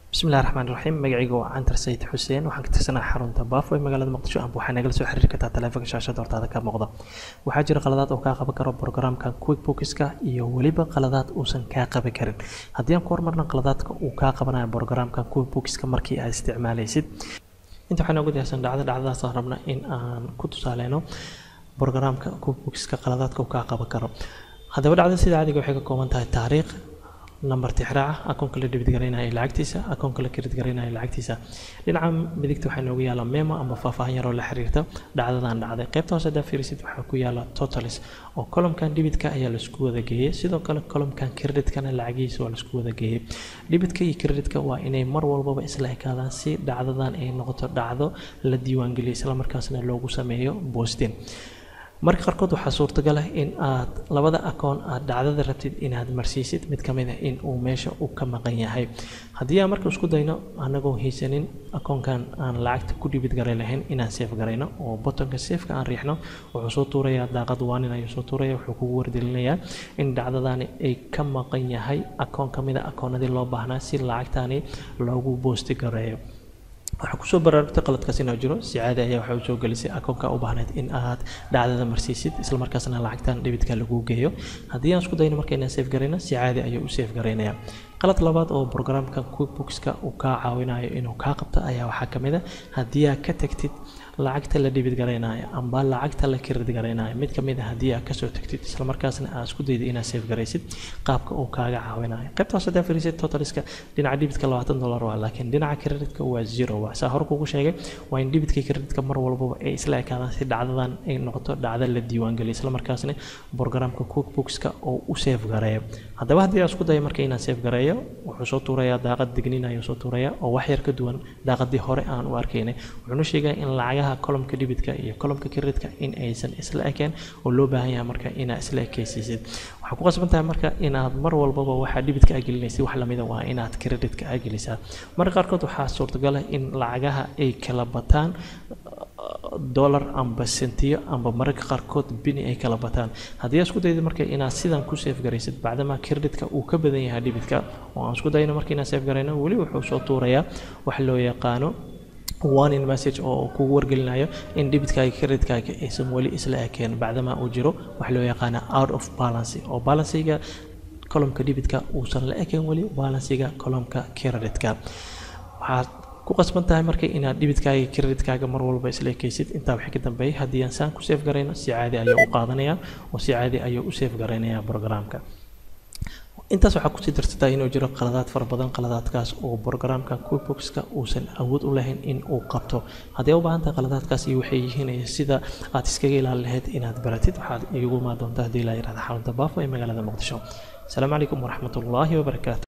bismillahi raxmaan raxiim magacayga waa cantar sayid xuseen waxaan ka tirsanaa xarunta baafo ee magaalada muqdisho amba waxaa nagala soo xiriiri kartaa taleefanka shaashada hortaada ka muuqda waxaa jira qaladaad oo kaa qaban karo programka quickbookska iyo weliba qaladaad uusan kaa qaban karin haddii aan ku hormarna qaladaadka uu kaa qabanayo programka quickbookska markii aad isticmaalaysid inta waxaa noogu diyaarsan dhacdo dhacdadaasaan rabna in aan ku tusaaleyno programka quickbookska qaladaadka uu kaa qaban karo haddaba dhacdada sida caadiga waxay ka kooban tahay taariikh number tixraaca akoonka la debit garaynayo lacagtiisa akoonka la credit garaynayo lacagtiisa dhinaca midigta waxaa noogu yaala memo ama faahfaahin yaroo la xiriirta dhacdadan dhacday qaybta hoose haddaa fiirisid waxaa ku yaala totalis oo columkan debitka ayaa laisku wada geeyey sidoo kale columkan creditkana lacagihiisa waa laisku wada geeyey debitka iyo creditka waa inay mar walbaba isla ekaadaan si dhacdadan ay noqoto dhacdo la diiwaangeliyo islamarkaasna loogu sameeyo boostin marka qaarkood waxaa suurtagal ah in aad labada akoon aad dhacdada rabtid inaad marsiisid mid ka mid ah in uu meesha uu ka maqan yahay haddii aan marka isku dayno anagoo haysanin akoonkan aan lacagta ku dhibid garay lahayn inaan seef garayno oo botonka seefka aan riixno wuxuu soo tuurayaa daaqad waanin ayuu soo tuuraya wuxuu kugu wardelinayaa in dhacdadani ay ka maqan yahay akoon ka mid a akoonadii loo baahnaa si lacagtani loogu boosti gareeyo waxaa kusoo baraarugtay qaladkaas inuu jiro si caadi ayaa waxay usoo gelisay akoonka u baahneyd in aad dhacdada marsiisid islamarkaasna lacagtan dhibidka lagu geeyo haddii aan isku dayno marka inaan seef garayno si caadi ayuu u seef garaynaya qalad labaad oo programka quickbookska uu kaa caawinayo inuu kaa qabto ayaa waxaa ka mid a haddii aad ka tagtid lacagta la dhibid garaynayo amba lacagta la kirid garaynayo mid ka mid a haddii aad kasoo tagtid islamarkaasna aad isku dayda inaad seef garaysid qaabka uu kaaga caawinayo qaybtaas haddaa fariisid totaliska dhinaca dhibidka labaatan dollar waa laakiin dhinaca kreditka waa zero waa saa hor kugu sheegay waa in dhibidka kreditka mar walbaba ay isla ekaadaan si dhacdadan ay noqoto dhacda la diiwaangeliyo islamarkaasna programka quickbookska oo u seef gareeyo haddaba haddii aan isku dayo marka inaan seef gareeyo wuxuu soo tuurayaa daaqad digniin ayuu soo tuurayaa oo wax yar ka duwan daaqadii hore aan u arkaynay wuxuuna sheegaya in lacagaha columka dhibidka iyo columka kreditka in aysan isla ekeen oo loo baahan yahay marka inaad isla ekaysiisid waxaa ku qasban tahay marka inaad mar walbaba waxaa dhibidka aa gelinaysid wax lamida waa inaad kreditka aa gelisaa marka qaarkood waxaa suurtagal ah in lacagaha ay kala bataan dollar amba sentiyo amba mararka qaarkood bini ay kala bataan haddii aad isku dayda marka inaad sidan ku seef garaysid bacdama kreditka uu ka badan yahay dhibidka oo aan isku dayno marka inaan seef garayno weli wuxuu soo tuurayaa wax loo yaqaano warning message oo kugu wargelinayo in dhibitkaaga kreditkaaga aysan weli isla ekeen bacdama uu jiro wax loo yaqaana out of balance oo balansiga columka dhibidka uusan la ekeen weli balansiga columka kreditka waxaad ku qasban tahay marka inaad dhibidkaaga kreditkaaga mar walba isla ekaysid intaa waxay ka dambeeyay haddii aan saan ku seef garayno si caadi ayuu u qaadanaya oo si caadi ayuu u seef garaynaya programka intaas waxaa kusii darsataa inuu jiro qaladaad fara badan qaladaadkaas oo programka quickbookska uusan awood u lahayn in uu qabto haddii u baahan tahay qaladaadkaas iyo waxay yihiin sida aad iskaga ilaalin lahayd inaad baratid waxaad iigu imaan doontaa haddii laa yirahda xarunta baafo ee magaalada muqdisho asalaamu calaykum waraxmatullaahi wabarakaatu